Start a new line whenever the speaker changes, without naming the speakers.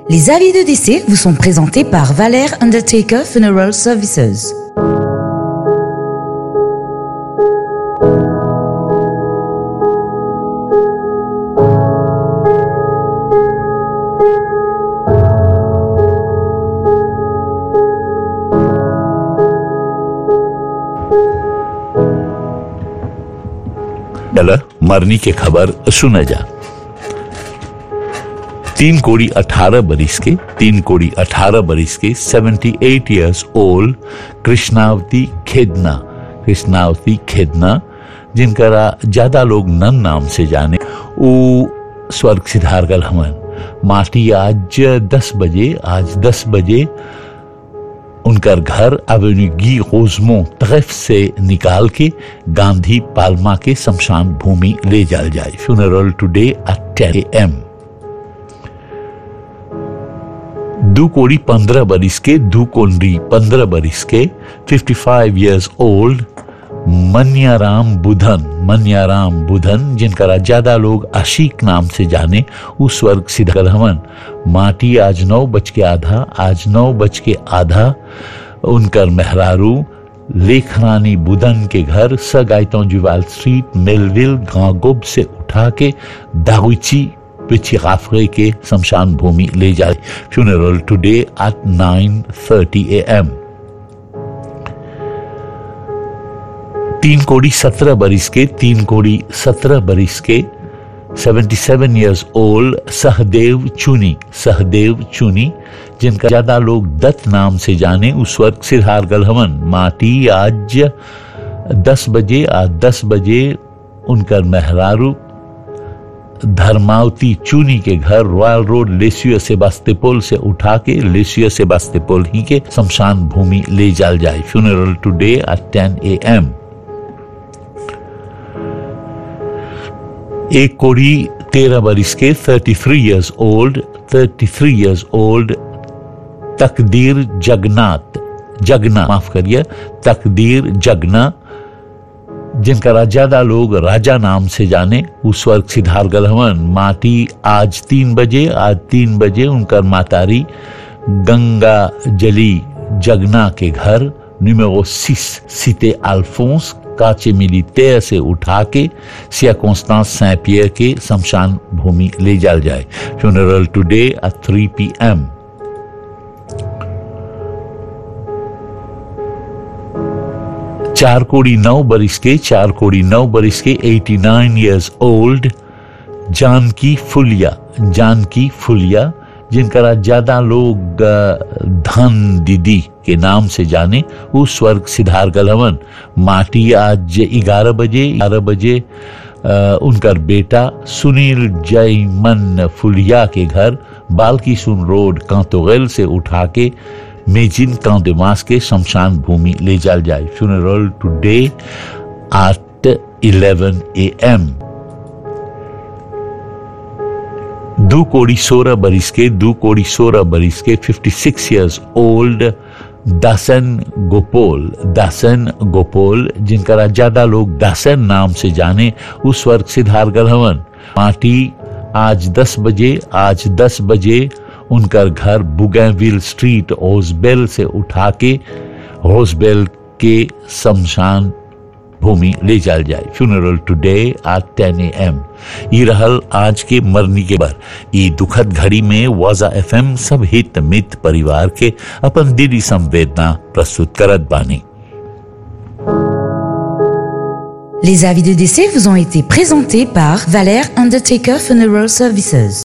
Les avis de décès vous sont présentés par Valère Undertaker Funeral Services.
चला मरनी की खबर सुना जा तीन कोड़ी अठारह बरिस के तीन कोड़ी अठारह बरिस के seventy eight years old Krishnavati खेदना कृष्णावती खेदना जिनका ज्यादा लोग नन नाम से जाने वो स्वर्ग सिधार गल हमन माटी आज दस बजे आज दस बजे उनकर घर अवेन्यूगी ओजमो तरफ से निकाल के गांधी पालमा के शमशान भूमि ले जाल जाए funeral today at ten M दो कोड़ी पंद्रह बरिस के दो कोंडी पंद्रह बरिस के fifty five years old Manyaram Budhan Manyaram Budhan जिनका ज्यादा लोग आशिक नाम से जाने उस स्वर्ग सिद्ध हमन माटी आज नौ बज के आधा आज नौ बज के आधा उनकर मेहरारू लेखरानी बुधन के घर स गायतों जुवाल स्ट्रीट मेलविल गांगोब से उठा के दागुची पिछी काफरे के शमशान भूमि ले जाए funeral today at nine thirty A M तीन कोड़ी सत्रह बरिस के तीन कोड़ी सत्रह बरिस के 77 इयर्स ओल्ड सहदेव चुनी सहदेव चुनी जिनका ज्यादा लोग दत्त नाम से जाने उस वक्त सिरहार गलहवन माटी आज 10 बजे आज 10 बजे उनकर मेहरारू धर्मावती चूनी के घर रॉयल रोड लेसियो सेबास्तेपोल से उठा के लेसियो सेबास्तेपोल ही के शमशान भूमि ले जाल जाए funeral today at 10 A M एक कोड़ी तेरह बरिस के 33 इयर्स ओल्ड 33 इयर्स ओल्ड तकदीर जगन्नाथ जगना माफ करिए तकदीर जगना जिनका ज्यादा लोग राजा नाम से जाने उस वर्ग सिद्धार गलहवन माटी आज तीन बजे आज तीन बजे उनका मातारी गंगा जली जगना के घर नुमेरो सिस सीते अल्फोंस काचे मिलिटेयर से उठा के सिया कॉन्स्टांस सैं पियर के शमशान भूमि ले जाल जाए funeral today at three P M चार कोड़ी नौ बरिस के चार कोड़ी नौ बरिस के 89 इयर्स ओल्ड जानकी फुलिया जानकी फुलिया जिनका ज्यादा लोग धन दीदी के नाम से जाने उस स्वर्ग सिद्धार गलवन माटी आज ग्यारह बजे ग्यारह बजे उनका बेटा सुनील जयमन फुलिया के घर बालकी सुन रोड कांतोगल से उठा के मेजिन कांदेमास के शमशान भूमि ले जाल जाए funeral today at 11 A M दो कोड़ी सोलह बरिस के दो कोड़ी सोलह बरिस के 56 इयर्स ओल्ड दासन गोपोल दासन गोपोल जिनका ज्यादा लोग दासन नाम से जाने उस वर्ग सिद्धार गलहवन माटी आज 10 बजे आज 10 बजे उनका घर बुगैविल स्ट्रीट ओसबेल से उठा के ओसबेल के शमशान भूमि ले जाल जाए फ्यूनरल टुडे एट टेन ए एम ये रहल आज के मरनी के बर ये दुखद घड़ी में वाजा एफ एम सब हित मित परिवार के अपन दिली संवेदना प्रस्तुत करत बानी
Les avis de décès vous ont été présentés par Valère Undertaker Funeral Services.